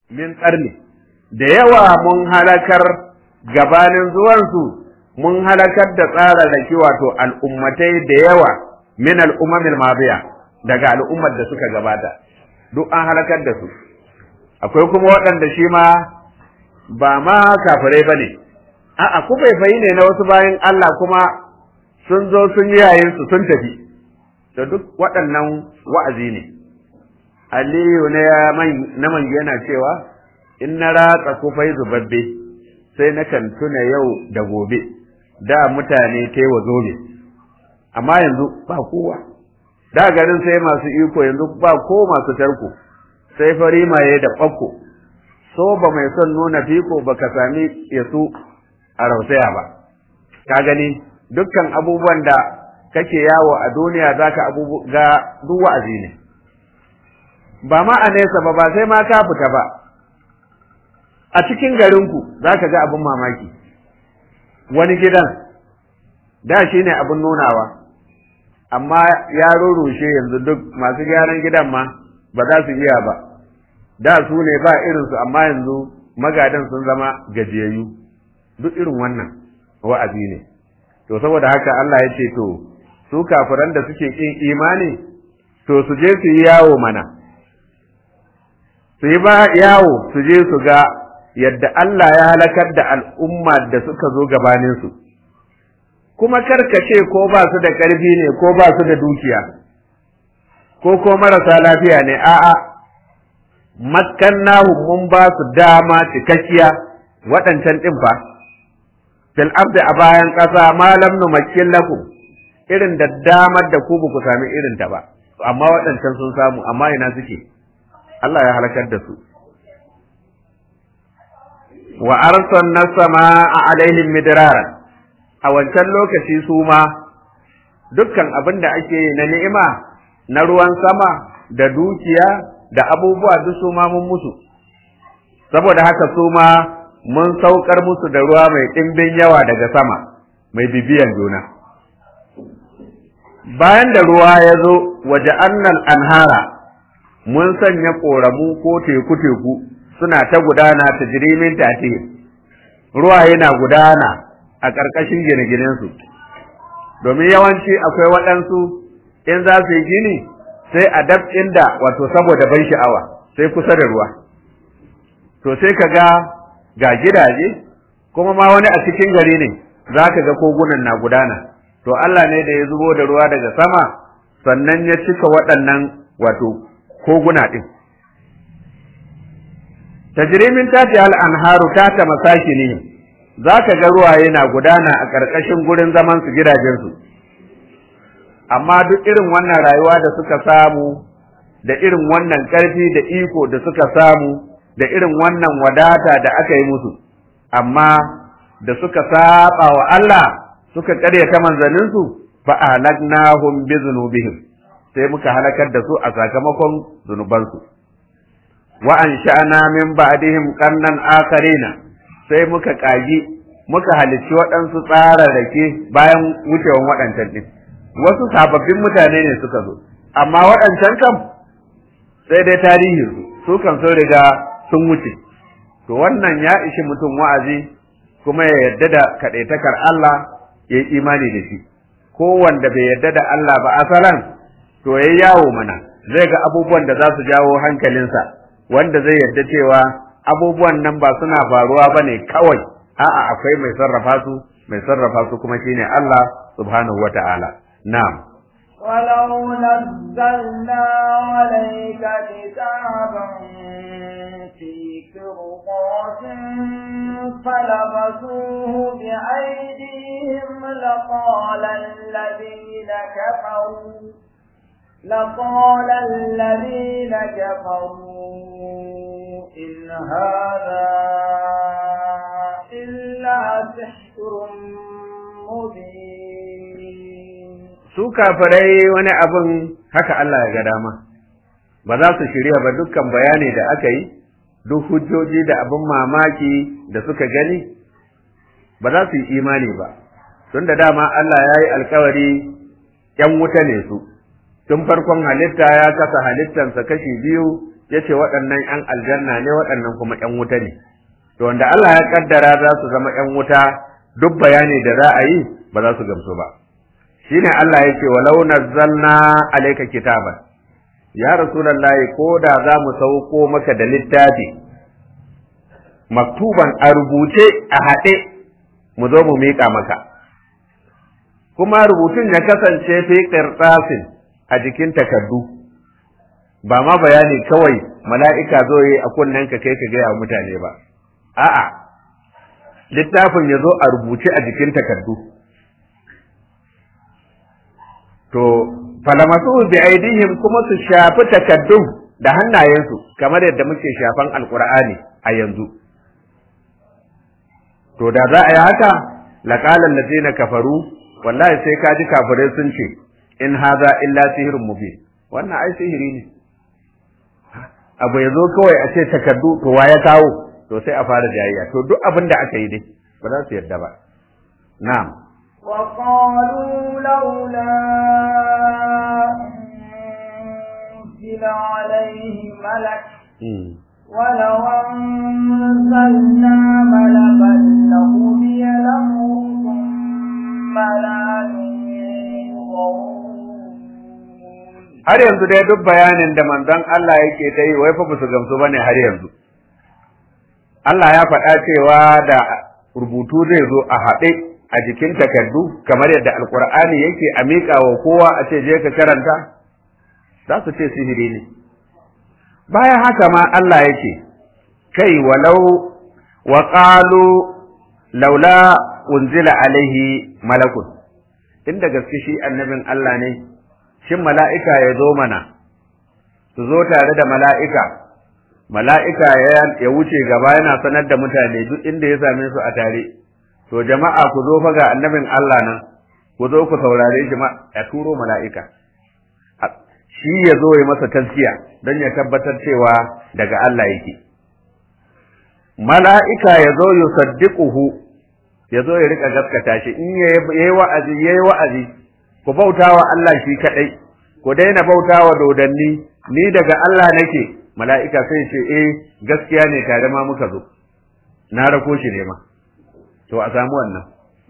min qarni da yawa mun halakar gabanin zuwansu mun halakar da tsararraki wato al'ummatai da yawa min al'ummamil madiya daga al'ummar da suka gabata duk an halakar da su akwai kuma waɗanda shi ma ba ma kafirai ba ne a'a kufaifayi ne na wasu bayan Allah kuma sun zo sun yi yayin su sun tafi da duk waɗannan wa'azi ne Aliyu na man yana cewa in na ratsa kufai zubabbe sai na kan tuna yau da gobe da mutane ta wa zobe amma yanzu ba kowa da garin sai masu iko yanzu ba ko masu tarko sai fari maye da ɓakko so ba mai son nuna fiko ba ka sami yasu a rausaya ba ka gani dukkan abubuwan da kake yawo a duniya zaka ga duk wa'azi ne ba ma a nesa ba ba sai ma ka fita ba a cikin garinku zaka ga abin mamaki wani gidan da shi ne abin nunawa amma ya rurrushe yanzu duk masu gyaran gidan ma ba za su iya ba da su ne ba irinsu amma yanzu magadan sun zama gajiyayyu duk irin wannan wa'azi ne to saboda haka Allah ya ce to su kafiran da suke kin imani to su je su yi yawo mana su yi ba yawo su je su ga yadda Allah ya halakar da al'umma da suka zo gabaninsu kuma karkace ko ba su da ƙarfi ne ko ba su da dukiya ko ko marasa lafiya ne a'a makkannahu mun ba su dama cikakkiya waɗancan ɗin fa fil ardi a bayan ƙasa malam nu makkin lakum irin da damar da ku ba ku sami irin ta ba amma waɗancan sun samu amma ina suke Allah ya halakar da su wa arsalna samaa alaihim midrara a wancan lokaci su ma dukkan abin da ake na ni'ima na ruwan sama da dukiya da abubuwa duk su ma mun musu saboda haka su ma mun saukar musu da ruwa mai ɗimbin yawa daga sama mai bibiyan juna bayan da ruwa ya zo waje annal anhara mun sanya ƙoramu ko teku-teku suna ta gudana ta jirimin tate ruwa yana gudana a ƙarƙashin gine-ginensu domin yawanci akwai waɗansu in za su yi gini sai a dab inda wato saboda ban sha'awa sai kusa da ruwa to sai ka ga ga gidaje kuma ma wani a cikin gari ne za ka ga kogunan na gudana to Allah ne da ya zubo da ruwa daga sama sannan ya cika waɗannan wato koguna ɗin tajrimin tati al anharu tata masakini za ka ga ruwaye na gudana a ƙarƙashin gurin zaman su gidajensu amma duk irin wannan rayuwa da suka samu da irin wannan ƙarfi da iko da suka samu da irin wannan wadata da aka yi musu amma da suka saba wa Allah suka ƙaryata manzanninsu fa ahlaknahum bi dhunubihim sai muka halakar da su a sakamakon zunubansu wa ansha'na min ba'dihim qarnan akharina sai muka kagi muka halicci waɗansu tsararrake bayan wucewan waɗancan ɗin wasu sababbin mutane ne suka zo amma waɗancan kam sai dai tarihin su su kan sun riga sun wuce to wannan ya ishi mutum wa'azi kuma ya yarda da kaɗaitakar Allah ya yi imani da shi ko wanda bai yarda da Allah ba asalan to ya yawo mana zai ga abubuwan da za su jawo hankalinsa wanda zai yarda cewa abubuwan nan ba suna faruwa ba ne kawai a'a akwai mai sarrafa su mai sarrafa su kuma shine Allah subhanahu wata'ala na'am ولو نزلنا عليك كتابا في قرطاس فلمسوه بأيديهم لقال الذين كفروا لقال الذين كفروا إن هذا إلا سحر مبين su kafirai wani abin haka Allah ya ga dama ba za su shirya ba dukkan bayani da aka yi duk hujjoji da abin mamaki da suka gani ba za su yi imani ba tun da dama Allah ya yi alkawari ‘yan wuta ne su tun farkon halitta ya kasa halittansa kashi biyu yace waɗannan ƴan aljanna ne waɗannan kuma ƴan wuta ne to wanda Allah ya kaddara za su zama ƴan wuta duk bayani da za a yi ba za su gamsu ba shine Allah yake walau nazzalna alayka kitaban ya rasulullahi ko da za mu sauko maka da littafi maktuban a rubuce a haɗe mu zo mu miƙa maka kuma rubutun ya kasance fi qirtasin a jikin takardu ba ma bayani kawai mala'ika zo yi a kunnen ka kai ka gaya mutane ba a'a littafin ya zo a rubuce a jikin takardu to falamasu bi aidihim kuma su shafi takaddun da hannayensu kamar yadda muke shafan alqur'ani a yanzu to da za a yi haka laqalan ladina kafaru wallahi sai ka ji kafirai sun ce in haza illa sihrun mubin wannan ai sihiri ne abu ya zo kawai a ce takaddu to wa ya kawo to sai a fara jayayya to duk abin da aka yi dai ba za su yarda ba na'am وقالوا لولا أنزل عليه ملك ولو أنزلنا ملكا لقضي الأمر ثم لا har yanzu dai duk bayanin da manzon Allah yake ta yi wai fa ba su gamsu bane har yanzu Allah ya faɗa cewa da rubutu zai zo a haɗe a jikin takardu kamar yadda alkur'ani yake a miƙa wa kowa a ce je ka karanta za su ce sihiri ne bayan haka ma Allah yake kai walau wa qalu laula unzila alaihi malakun inda gaske shi annabin Allah ne shin mala'ika ya zo mana su zo tare da mala'ika mala'ika ya wuce gaba yana sanar da mutane duk inda ya same su a tare to jama'a ku zo fa ga annabin Allah nan ku zo ku saurare shi ya turo mala'ika shi ya zo ya masa taskiya don ya tabbatar cewa daga Allah yake mala'ika ya zo yusaddiquhu ya zo ya rika gaskata shi in yayi wa'azi yayi wa'azi ku bautawa Allah shi kadai ku daina bautawa dodanni ni daga Allah nake mala'ika sai ce eh gaskiya ne tare ma muka zo na rako shi ne ma to a samu wannan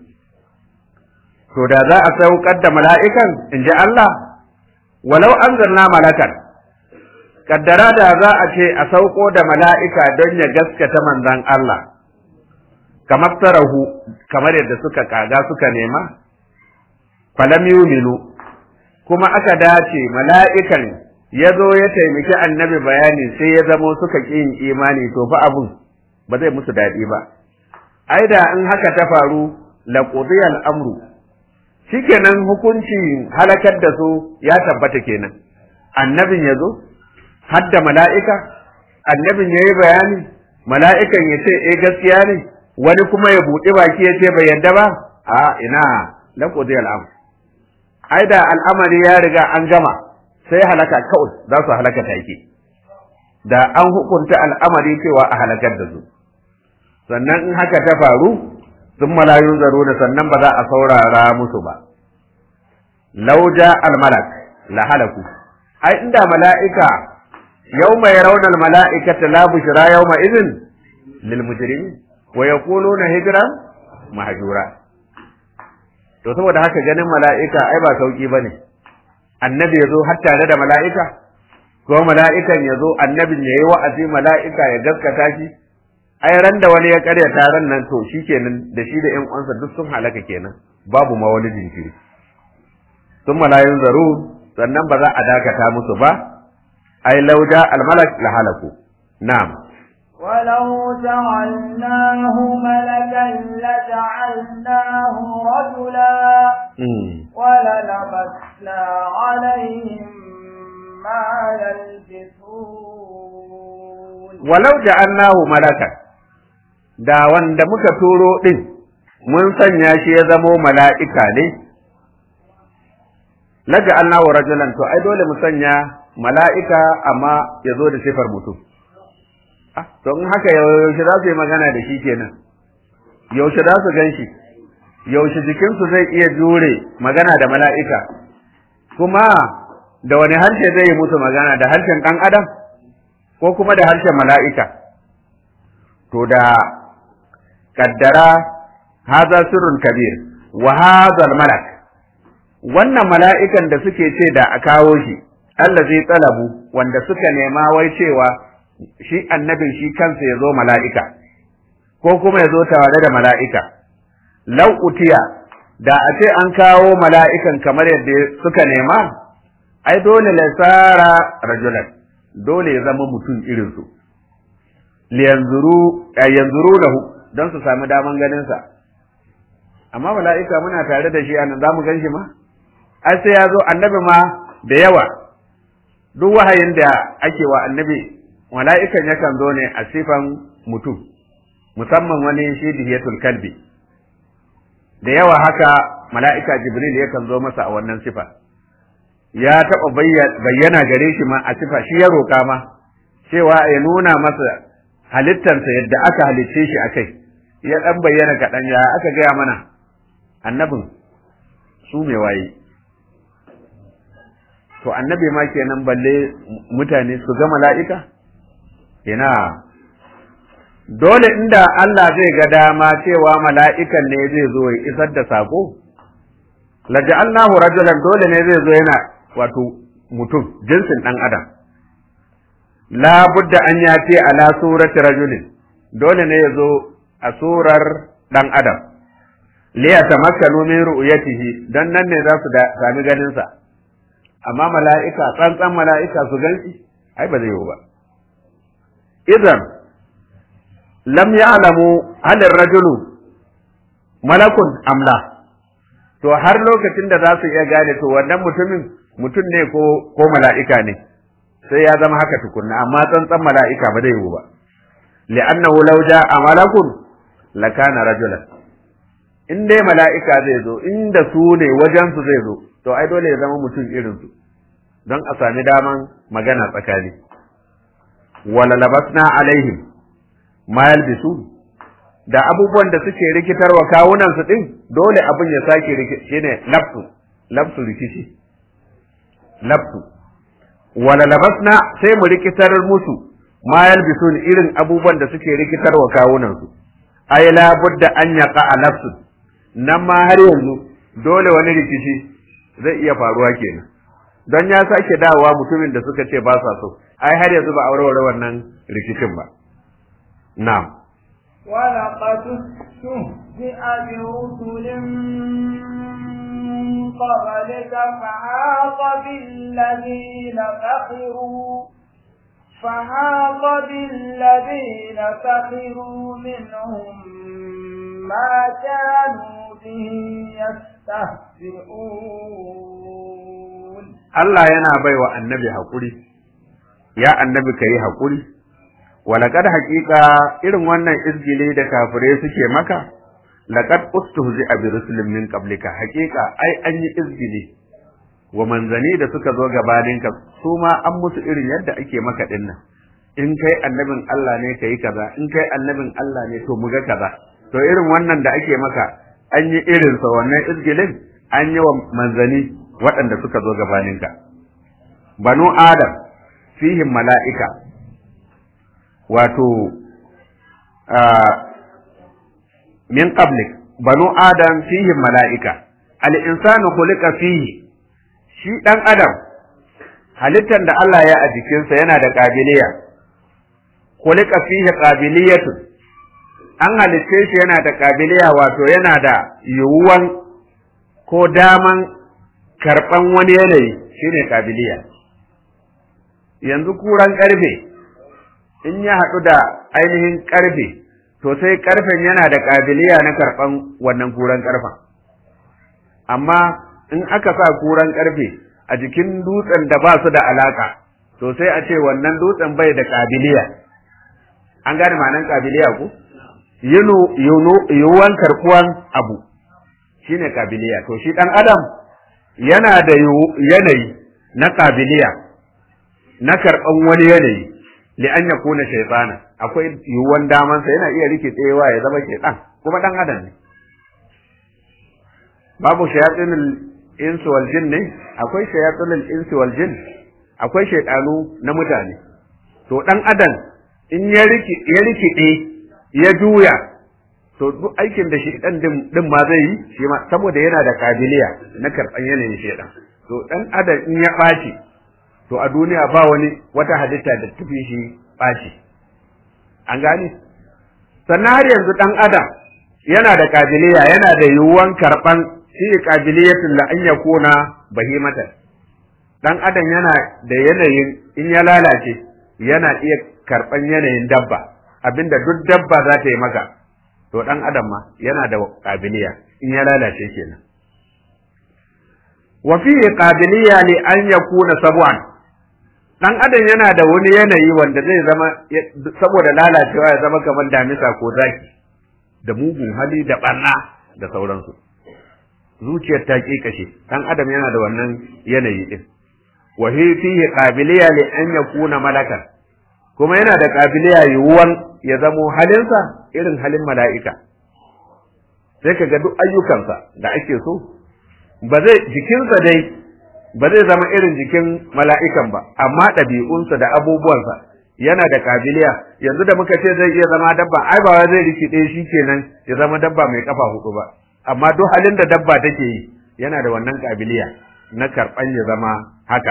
to da za a saukar da mala'ikan in ji Allah walau anzalna malakan kaddara da za a ce a sauko da mala'ika don ya gaskata manzan Allah kamar tarahu kamar yadda suka kaga suka nema falam yuminu kuma aka dace mala'ikan ya zo ya taimaki annabi bayani sai ya zamo suka ƙi yin imani to fa abun ba zai musu daɗi ba ai da in haka ta faru la qudiyal amru shikenan hukunci halakar da su ya tabbata kenan annabin ya zo hadda mala'ika annabin ya yi bayani mala'ikan ya ce eh gaskiya ne wani kuma ya buɗe baki ya ce bai yadda ba a ina la qudiyal amru ai da al'amari ya riga an gama sai halaka kawai za su halaka take da an hukunta al'amari cewa a halakar da su sannan in haka ta faru sun malayun zaro da sannan ba za a saurara musu ba lauja almalak la halaku ai inda mala'ika yawma yarawna almala'ikata la bushra yawma idhin lil mujrimin wa yaquluna hijran mahjura to saboda haka ganin mala'ika ai ba sauki bane annabi yazo har tare da mala'ika ko mala'ikan yazo annabin yayi wa'azi mala'ika ya gaskata shi ai ran da wani ya karya taron nan to shikenan da shi da ƴan uwansa duk sun halaka kenan babu ma wani jinkiri sun malayun zaru sannan ba za a dakata musu ba ai lauja almalak la halaku na'am ولو جعلناه ملكا لجعلناه رجلا وللبسنا عليهم ما يلبسون ولو جعلناه ملكا da wanda muka turo ɗin mun sanya shi ya zamo mala'ika ne, laga Allah wa rajulan to ai dole mu sanya mala'ika amma ya zo da sifar mutum. To in haka yaushe za su yi magana da shi kenan, yaushe za su gan shi, yaushe jikinsu zai iya jure magana da mala'ika, kuma da wani harshe zai yi musu magana da harshen ɗan adam? ko kuma da harshen mala'ika to da kaddara haza sirrun kabir wa hadha malak wannan mala'ikan da suke ce da a kawo shi Allah zai tsalabu wanda suka nema wai cewa shi annabin shi kansa ya zo mala'ika ko kuma ya zo tare da mala'ika lau utiya da a ce an kawo mala'ikan kamar yadda suka nema ai dole lasara rajulan dole ya zama mutum irinsu liyanzuru yanzuru lahu don su sami daman ganinsa amma mala'ika muna tare da shi a nan za mu gan shi ma ai sai ya zo annabi ma da yawa duk wahayin da ake wa annabi mala'ikan yakan zo ne a sifan mutum musamman wani shi dihiyatul kalbi da yawa haka mala'ika jibril yakan zo masa a wannan sifa ya taɓa bayyana gare shi ma a sifa shi ya roƙa ma cewa ya nuna masa halittarsa yadda aka halicce shi a kai ya ɗan bayyana kaɗan ya aka gaya mana annabin su mai waye to annabi ma kenan balle mutane su ga mala'ika ina dole inda Allah zai ga dama cewa mala'ikan ne zai zo ya isar da sako laja'alnahu rajulan dole ne zai zo yana wato mutum jinsin ɗan adam la budda an yati ala surati rajulin dole ne ya zo a surar ɗan adam li yatamakkanu min ru'yatihi dan nan ne za su sami ganin sa amma mala'ika tsantsan mala'ika su ganshi ai ba zai yiwu ba idan lam ya'lamu hal rajulu malakun amla to har lokacin da za su iya gane to wannan mutumin mutum ne ko ko mala'ika ne sai ya zama haka tukunna amma tsantsan mala'ika ba zai yiwu ba li'annahu law ja'a malakun lakana rajulan in dai mala'ika zai zo inda su ne wajen su zai zo to ai dole ya zama mutum irin su don a sami daman magana tsakani wala labasna alaihim ma yalbisu da abubuwan da suke rikitarwa kawunan su din dole abin ya sake shine lafsu lafsu rikici lafsu wala labasna sai mu rikitar musu ma yalbisun irin abubuwan da suke rikitarwa kawunan su ay la budda an yaqa lafsu nan ma har yanzu dole wani rikici zai iya faruwa kenan don ya sake dawowa mutumin da suka ce ba sa so ai har yanzu ba aurewar wannan rikicin ba na'am ولقد استهزئ برسل من قبلك فحاق بالذين سخروا فحاق بالذين سخروا منهم ما كانوا به يستهزئون Allah yana baiwa annabi haƙuri, ya annabi ka yi haƙuri, walaƙad haƙiƙa irin wannan izgile da kafirai suke maka, laƙad ustuhzi a bi rusulin min qablika haƙiƙa ai an yi izgile wa manzani da suka zo gabaninka su ma an musu irin yadda ake maka dinnan. In kai annabin Allah ne ka yi kaza, in kai annabin Allah ne to mu ga kaza. To irin wannan da ake maka an yi irinsa wannan izgilin an yi wa manzani waɗanda suka zo gabaninka. Banu Adam fihim mala'ika, wato, min qablik banu Adam fihim mala'ika, al'insanu kulika fihi, shi ɗan Adam, halittar da Allah ya a jikinsa yana da ƙabiliya, kulika fihi ƙabiliyatun, an halitce shi yana da ƙabiliya wato yana da yiwuwan ko daman karɓan wani yanayi shine kabiliya yanzu kuran ƙarfe in ya haɗu da ainihin ƙarfe to sai ƙarfen yana da kabiliya na karɓan wannan kuran ƙarfen amma in aka sa kuran ƙarfe a jikin dutsen da ba su da alaka to sai a ce wannan dutsen bai da kabiliya an gane ma'anan kabiliya ko yiwuwan karɓuwan abu shine kabiliya to shi ɗan adam yana da yanayi na kabiliya na karɓan wani yanayi li an yakuna shaytana akwai yiwuwan damansa yana iya rike tsayewa ya zama shaytan kuma ɗan adam ne babu shayatinul insu wal jin ne akwai shayatinul insu wal jin akwai shaytanu na mutane to dan adam in ya riki ya rikide ya juya to duk aikin da shi dan din ma zai yi shi ma saboda yana da kabiliya na karban yanayin shedan to dan adam in ya ɓaci to a duniya ba wani wata halitta da tafi shi ɓaci an gane sannan har yanzu dan adam yana da kabiliya yana da yiwuwan karban shi kabiliyatul la an yakuna bahimatan dan adam yana da yanayin in ya lalace yana iya karban yanayin dabba abinda duk dabba za ta yi maka to dan adam ma yana da kabiliya in ya lalace kenan wa fi qabiliya li an yakuna sabwan dan adam yana da wani yanayi wanda zai zama saboda lalacewa ya zama kamar damisa ko zaki da mugun hali da barna da sauransu zuciyar ta kashe dan adam yana da wannan yanayi din wa fihi qabiliya li an yakuna malakan kuma yana da qabiliya yiwuwan ya zamo halinsa irin halin mala'ika sai ka ga duk ayyukansa da ake so ba zai jikinsa dai ba zai zama irin jikin mala'ikan ba amma ɗabi'unsa da abubuwansa yana da kabiliya yanzu da muka ce zai iya zama dabba ai ba zai rikide shi kenan ya zama dabba mai kafa hudu ba amma duk halin da dabba take yi yana da wannan kabiliya na karɓan ya zama haka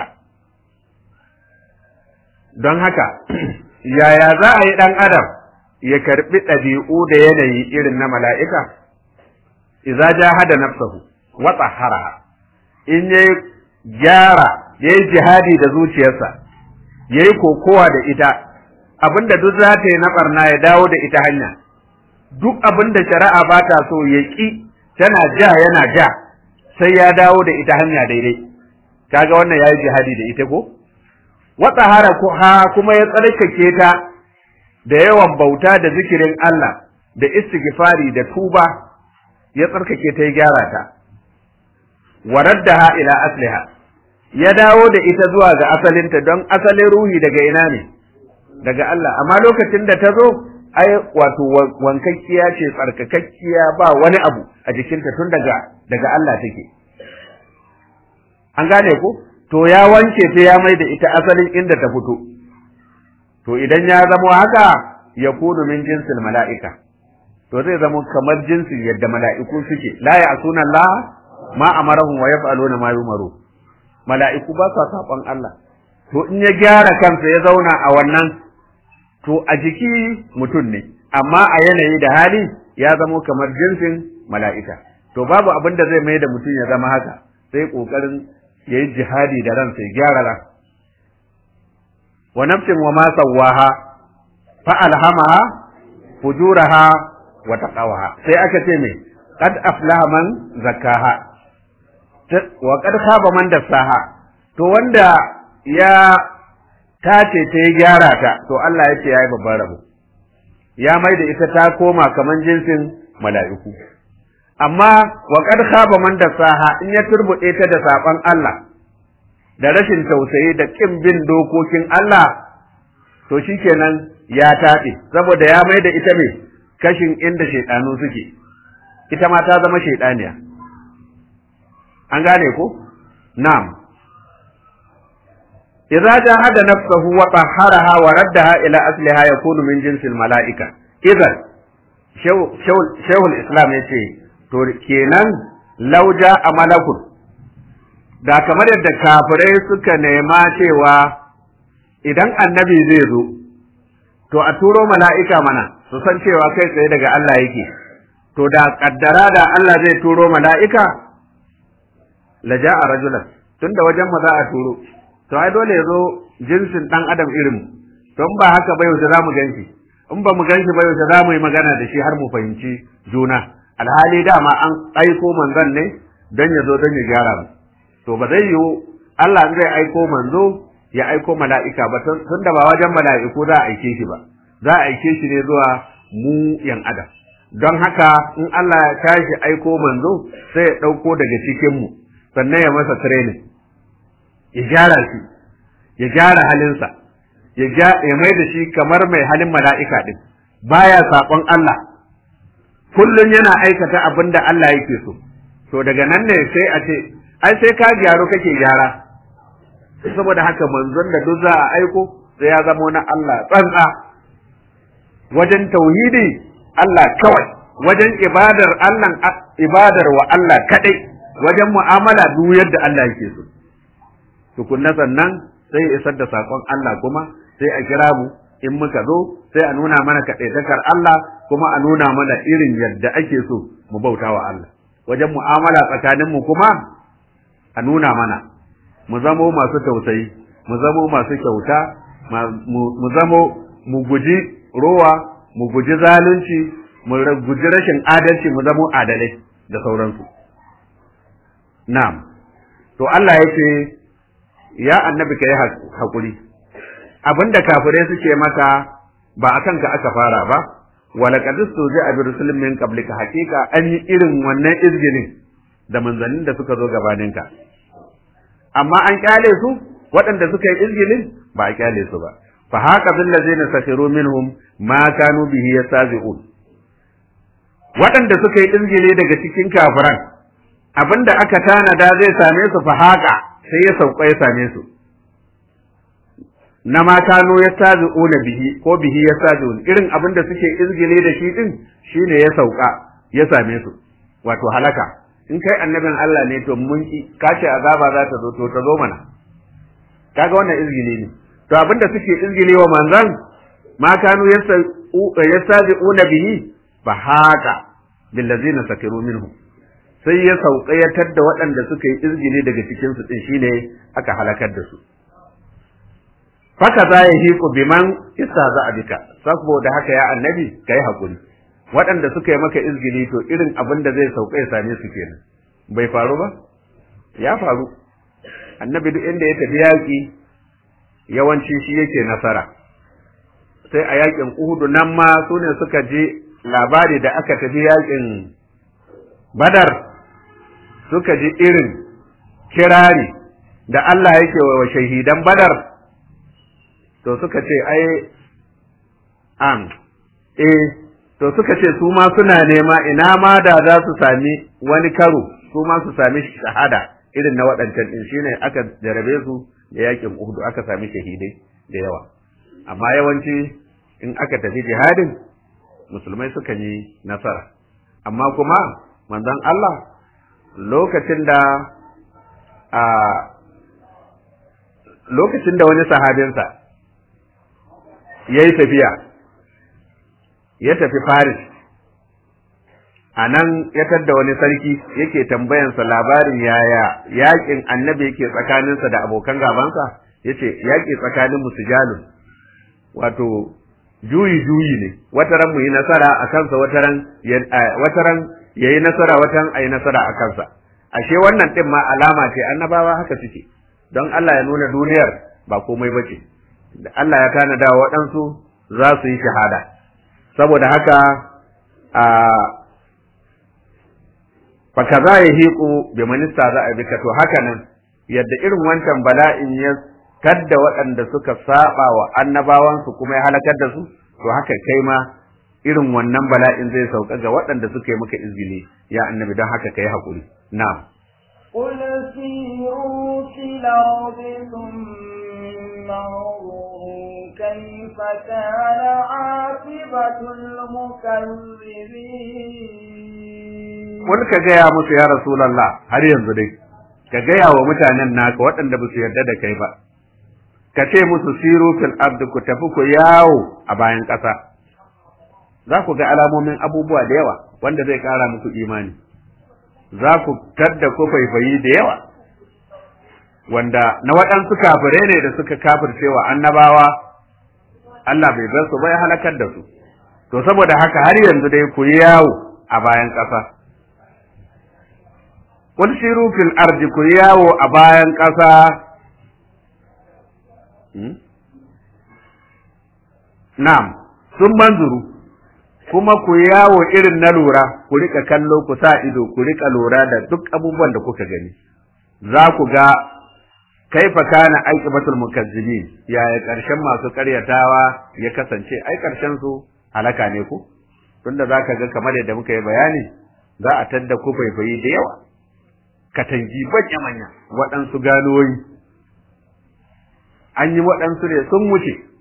don haka yaya za a yi ɗan adam ya karɓi ɗabi'u da yanayi irin na mala'ika idza jahada nafsahu wa tahharaha in yayi gyara yayi jihadi da zuciyarsa yayi kokowa da ita abinda duk za ta yi na barna ya dawo da ita hanya duk abinda shari'a ba ta so ya ki tana ja yana ja sai ya dawo da ita hanya daidai kaga wannan yayi jihadi da ita ko wa tahara ha kuma ya tsarkake ta da yawan bauta da zikirin Allah da istighfari da tuba ya tsarkake ta ya gyara ta wa raddaha ila asliha ya dawo da ita zuwa ga asalinta don asalin ruhi daga ina ne daga Allah amma lokacin da ta zo ai wato wankakkiya ce tsarkakakkiya ba wani abu a jikinta tun daga daga Allah take an gane ko to ya wanke ta ya mai da ita asalin inda ta fito to idan ya zamo haka ya kunu min jinsil mala'ika to zai zama kamar jinsin yadda mala'iku suke la ya asuna Allah ma amarahum wa yaf'aluna ma yumaru mala'iku ba sa saban Allah to in ya gyara kansa ya zauna a wannan to a jiki mutum ne amma a yanayi da hali ya zama kamar jinsin mala'ika to babu abin da zai mai da mutum ya zama haka sai kokarin yayi jihadi da ransa ya gyara ran wa nafsin wa ma sawaha fa alhamaha fujuraha wa taqawaha sai aka ce me qad aflaha man zakkaha wa qad khaba man dassaha to wanda ya tace ta ya gyara ta to Allah ya ce yayi babban rabo ya mai da ita ta koma kaman jinsin mala'iku amma wa qad khaba man dassaha in ya turbude ta da saban Allah da rashin tausayi da kin bin dokokin Allah to shikenan ya taɗe saboda ya mai da ita ne kashin inda shaidanu suke ita ma ta zama shaidaniya an gane ko na'am idza jahada nafsahu wa tahharaha wa raddaha ila asliha yakunu min jinsil malaika idan shaykhul islam yace to kenan lauja a malakun da kamar yadda kafirai suka nema cewa idan annabi zai zo to a turo mala'ika mana su san cewa kai tsaye daga Allah yake to da kaddara da Allah zai turo mala'ika la ja'a rajulan tunda wajen mu za a turo to ai dole ya zo jinsin dan adam irin to in ba haka ba yau za mu ganshi in ba mu ganshi ba yau za mu yi magana da shi har mu fahimci juna alhali dama an aiko manzon ne don ya zo don ya gyara mu to ba zai yiwu Allah zai aiko manzo ya aiko mala'ika ba tun da ba wajen mala'iku za a aike shi ba za a aike shi ne zuwa mu yan adam don haka in Allah ya tashi aiko manzo sai ya ɗauko daga cikin mu sannan ya masa training ya gyara shi ya gyara halinsa ya mai da shi kamar mai halin mala'ika din baya saƙon Allah kullum yana aikata abin da Allah yake so to daga nan ne sai a ce ai sai ka gyaru kake gyara saboda haka manzon da duk za a aiko sai ya zamo na Allah tsantsa wajen tauhidi Allah kawai wajen ibadar Allah ibadar wa Allah kadai wajen mu'amala duk yadda Allah yake so tukunna sannan sai ya isar da sakon Allah kuma sai a kira mu in muka zo sai a nuna mana kaɗaitakar Allah kuma a nuna mana irin yadda ake so mu bauta wa Allah wajen mu'amala tsakanin mu kuma a nuna mana mu zamo masu tausayi mu zamo masu kyauta mu zamo mu guji rowa mu guji zalunci mu guji rashin adalci mu zamo adalai da sauransu na'am to Allah ya ce ya annabi ka yi haƙuri abinda kafirai suke maka ba a kanka aka fara ba wala qad a bi rusulin min qablika haqiqa an yi irin wannan izgilin da manzannin da suka zo gabaninka amma an kyale su waɗanda suka yi izgilin ba a kyale su ba fa haka bil ladzina sakhiru minhum ma kanu bihi yastazi'un waɗanda suka yi izgili daga cikin kafiran abinda aka tanada zai same su fa haka sai ya sauka ya same su na ma kano ya tazi'una bihi ko bihi ya tazi'un irin abin da suke izgile da shi din shine ya sauka ya same su wato halaka in kai annabin Allah ne to mun ki kace azaba za ta zo to ta zo mana kaga wannan izgile ne to abin da suke izgile wa manzan ma kano ya tazi'una bihi fa haka billazina sakiru minhum sai ya sauka ya tadda waɗanda suka yi izgile daga cikin su din shine aka halakar da su faka za ya hiku biman isa za a bika saboda haka ya annabi ka yi haƙuri waɗanda suka yi maka izgili to irin abin da zai sauka ya same su kenan bai faru ba ya faru annabi duk inda ya tafi yaƙi yawanci shi yake nasara sai a yaƙin uhudu nan ma su ne suka je labari da aka tafi yaƙin badar suka ji irin kirari da Allah yake wa shahidan badar to suka ce ai am eh to suka ce su ma suna nema ina ma da za su sami wani karo su ma su sami shahada irin na waɗancan din shine aka jarabe su da yakin Uhud aka sami shahidai da yawa amma yawanci in aka tafi jihadin musulmai suka yi nasara amma kuma manzon Allah lokacin da a lokacin da wani sahabinsa ya yi tafiya ya tafi Paris a nan ya tadda wani sarki yake tambayansa labarin yaya yakin annabi yake tsakaninsa da abokan gabansa ya ce yaƙi tsakanin musujalun wato juyi juyi ne wataran mu yi nasara a kansa wataran wataran ya yi nasara wataran a yi nasara a kansa ashe wannan ɗin ma alama ce annabawa haka suke don Allah ya nuna duniyar ba komai ba ce da Allah ya tanada waɗansu za su yi shahada saboda haka a faka za ya hiku bi minista za a bika to haka nan yadda irin wancan bala'in ya kadda waɗanda suka saba wa annabawansu kuma ya halakar da su to haka kai ma irin wannan bala'in zai sauka ga waɗanda suka yi maka izini ya annabi don haka kai haƙuri na'am قل سيروا في الأرض ثم انظروا كيف كان عاقبة المكذبين wani ka gaya musu ya Rasulallah har yanzu dai ka gaya wa mutanen naka waɗanda ba su yarda da kai ba ka ce musu siru fil ardi ku tafi ku yawo a bayan ƙasa za ku ga alamomin abubuwa da yawa wanda zai ƙara muku imani za ku tadda ku faifayi da yawa wanda na waɗansu kafirai ne da suka kafircewa annabawa Allah bai bar su ba ya halakar da su to saboda haka har yanzu dai ku yi yawo a bayan ƙasa Kun shiru fil ardi ku yi yawo a bayan ƙasa Na'am, sun manzuru, kuma ku yawo irin na lura, ku rika kallo ku sa ido, ku rika lura da duk abubuwan da kuka gani. Za ku ga kaifa kana aikibatul mukazzibin yaya ƙarshen masu ƙaryatawa ya kasance ai ƙarshen su halaka ne ku tunda za ka ga kamar yadda muka yi bayani za a tadda ku faifayi da yawa katangi banya manya waɗansu ganoyi an yi waɗansu ne sun wuce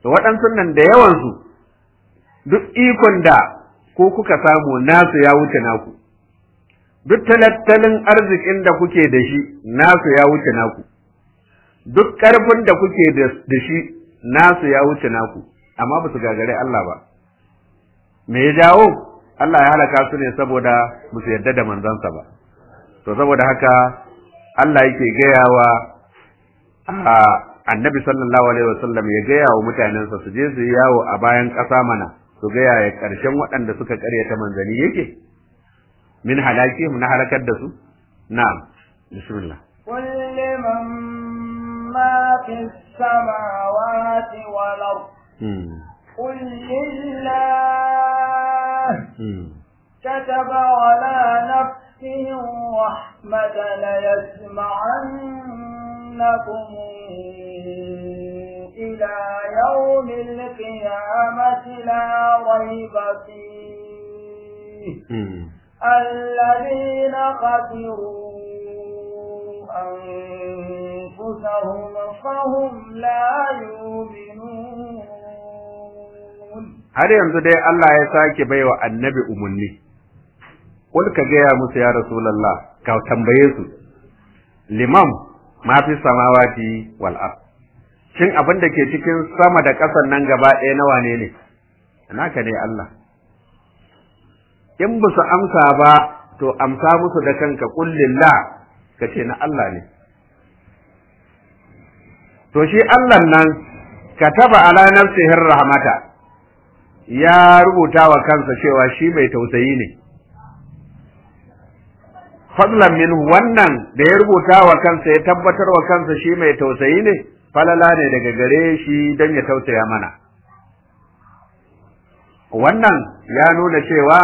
to waɗansu nan da yawansu duk ikon da ko kuka samu nasu ya wuce naku duk tattalin arzikin da kuke da shi nasu ya wuce naku duk ƙarfin da kuke da shi nasu ya wuce naku amma ba su gagare Allah ba me ya jawo Allah ya halaka su ne saboda ba su yarda da manzansa ba to saboda haka Allah yake gayawa a annabi sallallahu alaihi wasallam ya gaya wa mutanensa su je su yi yawo a bayan ƙasa mana su gaya ya ƙarshen waɗanda suka ƙaryata manzani yake min halaki na halakar da su na'am bismillah قل لمن ما في السماوات والأرض قل لله كتب على نفسه الرحمة ليسمعنكم إلى يوم القيامة لا ريب فيه الذين خسروا أنفسهم فهم لا يؤمنون har yanzu dai Allah ya sake baiwa annabi umarni kul ka gaya musu ya rasulullah ka tambaye su limam ma fi samawati wal ard shin abin da ke cikin sama da ƙasan nan gaba ɗaya na wane ne naka ne Allah in ba su amsa ba to amsa musu da kanka kullillah ka ce na Allah ne to shi Allah nan kataba ala nafsihi rahmata ya rubuta wa kansa cewa shi mai tausayi ne fadlan min wannan da ya rubuta wa kansa ya tabbatar wa kansa shi mai tausayi ne falala ne daga gare shi don ya tausaya mana wannan ya nuna cewa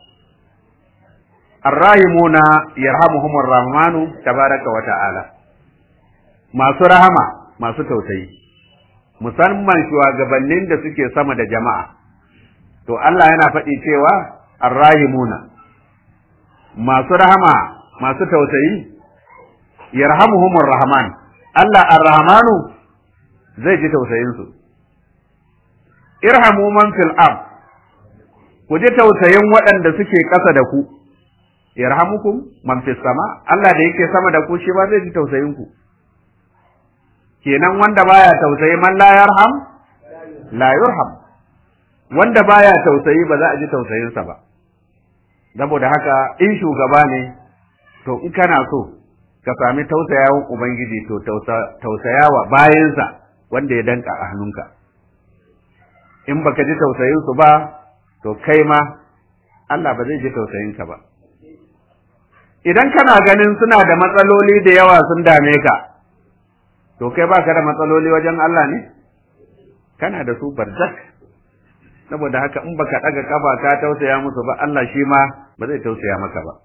arrahimuna yarhamuhumur rahmanu tabaraka wa ta'ala masu rahama masu tausayi musamman shugabannin da suke sama da jama'a to Allah yana faɗi cewa arrahimuna masu rahama masu tausayi yarhamuhumur rahman Allah arrahmanu zai ji tausayinsu irhamu man fil ard ku ji tausayin waɗanda suke ƙasa da ku yarhamukum man fis sama Allah da yake sama da ku shi ba zai ji tausayin ku kenan wanda baya tausayi man la yarham la yurham wanda baya tausayi ba za a ji tausayinsa ba saboda haka in shugaba ne to in kana so ka sami tausayawan ubangiji to tausayawa bayansa wanda ya danka a hannunka in baka ji tausayinsu ba to kai ma Allah ba zai ji tausayinka ba idan kana ganin suna da matsaloli da yawa sun dame ka to kai baka da matsaloli wajen Allah ne kana da su barzak saboda haka in baka daga kafa ka tausaya musu ba Allah shi ma ba zai tausaya maka ba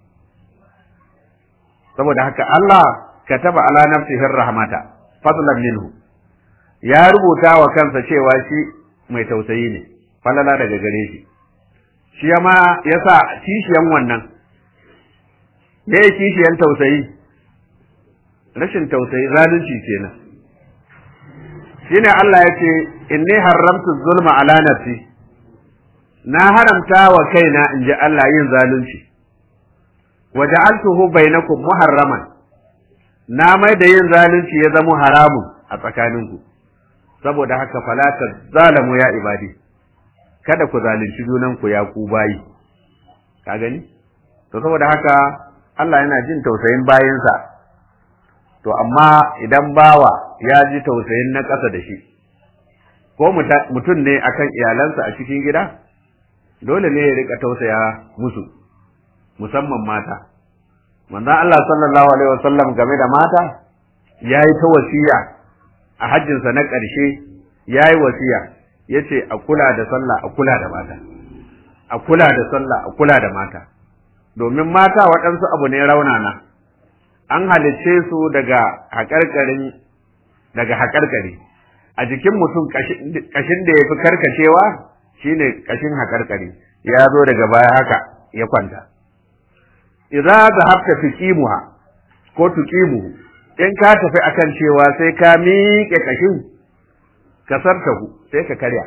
saboda haka Allah kataba ala nafsihi rahmata fadlan minhu ya rubuta wa kansa cewa shi mai tausayi ne falala daga gare shi shi ma yasa kishiyan wannan me ya kishiyan tausayi rashin tausayi zalunci kenan shine Allah ya ce inni haramtu zulma ala nafsi na haramta wa kaina in ji Allah yin zalunci wa ja'altuhu bainakum muharraman na mai da yin zalunci ya zama haramun a tsakaninku saboda haka fala zalamu ya ibadi kada ku zalunci junanku ya ku bayi ka gani to saboda haka Allah yana jin tausayin bayinsa to amma idan bawa ya ji tausayin na ƙasa da shi ko mutum ne akan iyalansa a cikin gida dole ne ya rika tausaya musu musamman mata manzon Allah sallallahu alaihi wasallam game da mata yayi ta wasiya a hajjinsa na ƙarshe yayi wasiya yace a kula da sallah a kula da mata a kula da sallah a kula da mata domin mata waɗansu abu ne raunana an halicce su daga haƙarƙarin daga haƙarƙari a jikin mutum ƙashin da ya fi karkacewa shine ƙashin haƙarƙari ya zo daga baya haka ya kwanta idza zahabta tuqimuha ko tuqimuhu in ka tafi akan cewa sai ka miƙe ƙashin kasartahu sai ka karya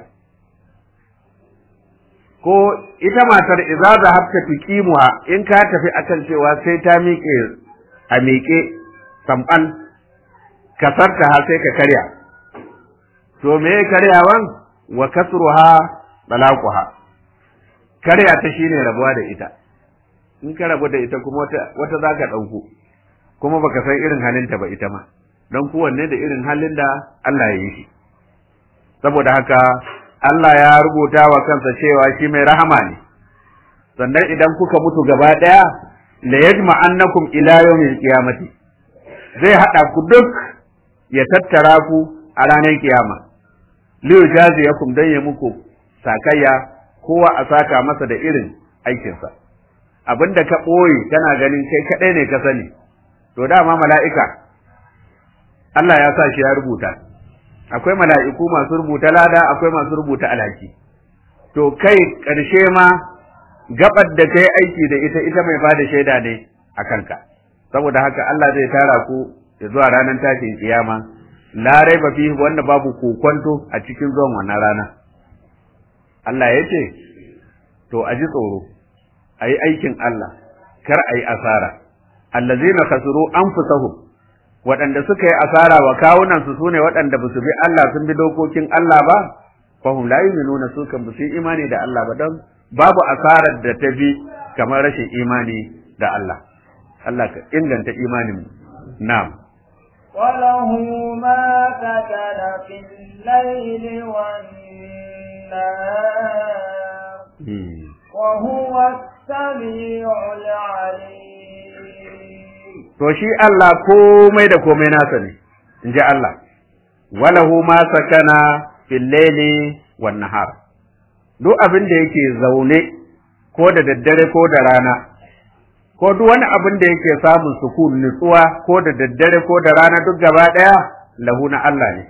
ko ita matar idza zahabta tuqimuha in ka tafi akan cewa sai ta miƙe a miƙe samban kasarta ha sai ka karya to me karyawan wa kasruha balaquha karya ta shine rabuwa da ita in ka rabu da ita kuma wata wata zaka dauko kuma baka san irin halinta ba ita ma don kowanne da irin halin da Allah ya yi shi saboda haka Allah ya rubuta wa kansa cewa shi mai rahama ne sannan idan kuka mutu gaba daya la yajma annakum ila yawmil qiyamati zai hada ku duk ya tattara ku a ranar kiyama li yakum dan ya muku sakayya kowa a saka masa da irin aikinsa abinda ka ɓoye kana ganin kai kaɗai ne ka sani to dama mala'ika Allah ya sa shi ya rubuta akwai mala'iku masu rubuta lada akwai masu rubuta alhaki to kai ƙarshe ma gabar da kai aiki da ita ita mai bada shaida ne a kanka saboda haka Allah zai tara ku zuwa ranar tashin kiyama la raiba fi wanda babu kokonto a cikin zuwan wannan rana Allah ya ce to a ji tsoro a yi aikin Allah kar a yi asara allazina khasiru anfusahum waɗanda suka yi asara wa kawunansu sune waɗanda ba su bi Allah sun bi dokokin Allah ba fahum la yu'minuna su kan ba su yi imani da Allah ba don babu asarar da ta bi kamar rashin imani da Allah Allah ka inganta imanin mu na'am وله ما سكن في الليل والنهار وهو السميع العليم to shi Allah komai da komai nasa ne in ji Allah walahu ma sakana fil laili wan nahar duk abin da yake zaune ko da daddare ko da rana ko duk wani abin da yake samun sukun nutsuwa ko da daddare ko da rana duk gaba daya lahu na Allah ne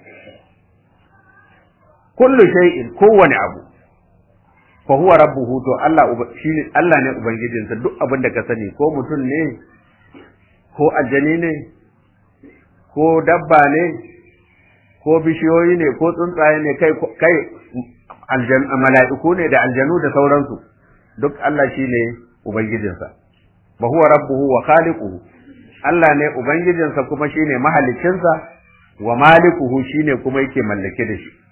kullu shay'in kowane abu fa huwa rabbuhu to Allah shine Allah ne ubangijinsa duk abin da ka sani ko mutum ne ko aljani ne ko dabba ne ko bishiyoyi ne ko tsuntsaye ne kai kai aljan mala'iku ne da aljanu da sauransu duk Allah shine ubangijinsa wa huwa rabbuhu wa khaliquhu Allah ne ubangijinsa kuma shine mahaliccinsa wa malikuhu shine kuma yake mallake da shi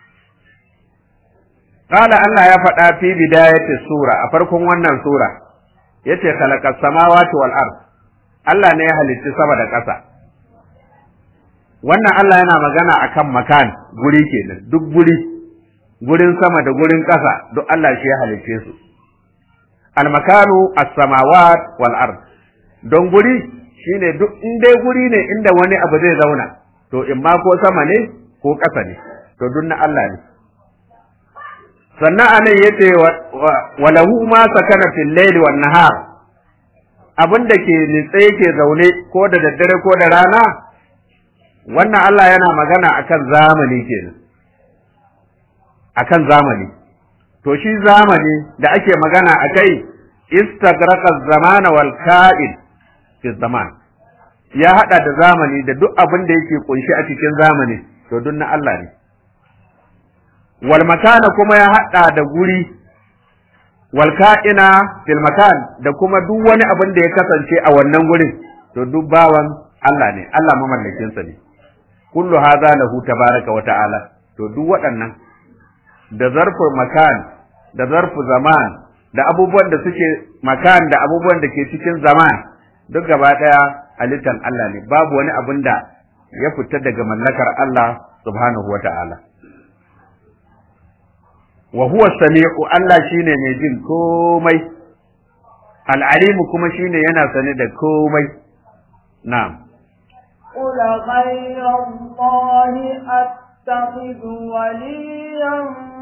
Kala Allah ya faɗa fi bidayati sura a farkon wannan sura yace khalaqas samawati wal ard Allah ne ya halicci sama da ƙasa wannan Allah yana magana akan makan guri kenan duk guri gurin sama da gurin ƙasa duk Allah shi ya halicce su al makanu as samawat wal ard don guri shine duk in dai guri ne inda wani abu zai zauna to in ma ko sama ne ko ƙasa ne to duk na Allah ne sannan anan yace wa lahu ma sakana fil layli wan nahar abin da ke nitse yake zaune ko da daddare ko da rana wannan Allah yana magana akan zamani kenan akan zamani to shi zamani da ake magana akai istagraqa zamana wal ka'id fi zaman ya hada da zamani da duk abin da yake kunshi a cikin zamani to duk na Allah ne wal makana kuma ya hada da guri wal ka'ina fil makan da kuma duk wani abin da ya kasance a wannan gurin to duk bawan Allah ne Allah mamallakin sa ne kullu hadha lahu tabaraka wa ta'ala to duk waɗannan da zarfu makan da zarfu zaman da abubuwan da suke makan da abubuwan da ke cikin zaman duk gaba daya halittan Allah ne babu wani abin da ya fita daga mallakar Allah subhanahu wa ta'ala wa huwa sami'u Allah shine mai jin komai al'alimu kuma shine yana sane da komai na'am قل غير الله أتخذ وليا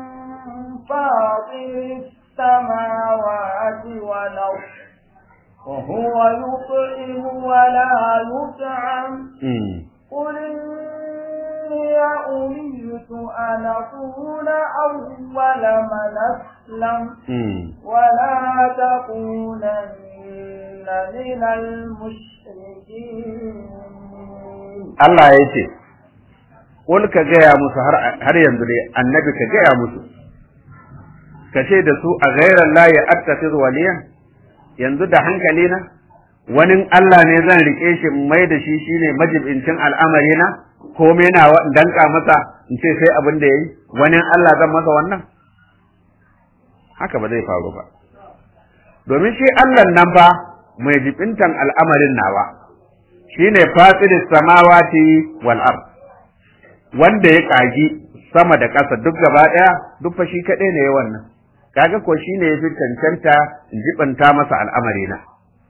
فاطر السماوات والأرض وهو يطعم ولا يطعم قل إني أمرت أن أكون أول من أسلم ولا تكونن من المشركين Allah ya ce, qul ka gaya musu har har yanzu dai annabi ka gaya musu ka ce da su a ghairan la ya attakhidhu waliyan yanzu da hankali na wani Allah ne zan rike shi mai da shi shine majibincin al'amari na komai na danka masa in ce sai abin da yayi wani Allah zan masa wannan haka ba zai faru ba domin shi Allah nan ba mai jibintan al'amarin nawa shine fatiris samawati wal ard wanda ya kagi sama da ƙasa duk gaba ɗaya duk fa shi kaɗai ne wannan kaga ko shine yafi cancanta in jibanta masa al'amari na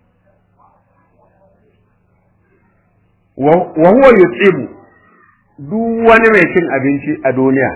wa huwa yutsibu duk wani mai cin abinci a duniya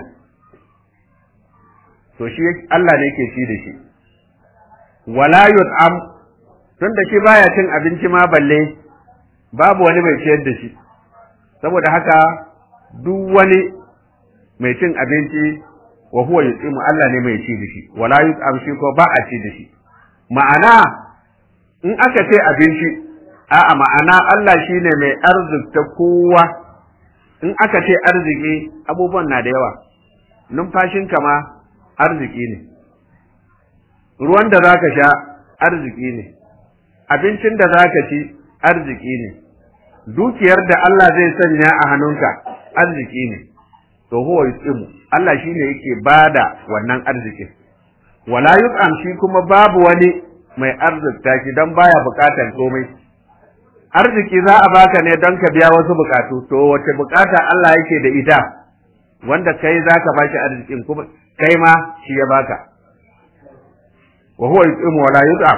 to shi Allah ne ke ci da shi wala yut'am tunda shi baya cin abinci ma balle babu wani mai ciyar da shi saboda haka duk wani mai cin abinci wa huwa yut'imu Allah ne mai ci da shi wala yut'am shi ko ba a ci da shi ma'ana in aka ce abinci a'a ma'ana Allah shine mai arzikta kowa in aka ce arziki abubuwan na da yawa numfashinka ma arziki ne ruwan da zaka sha arziki ne abincin da zaka ci arziki ne dukiyar da Allah zai sanya a hannunka arziki ne to huwa yusimu Allah shine yake bada wannan arzikin wala yut'am shi kuma babu wani mai arzikta shi dan baya bukatan komai arziki za a baka ne don ka biya wasu bukatu to wace bukata Allah yake da ita wanda kai zaka bashi arzikin kuma kai ma shi ya baka wa huwa yut'imu wa la yut'am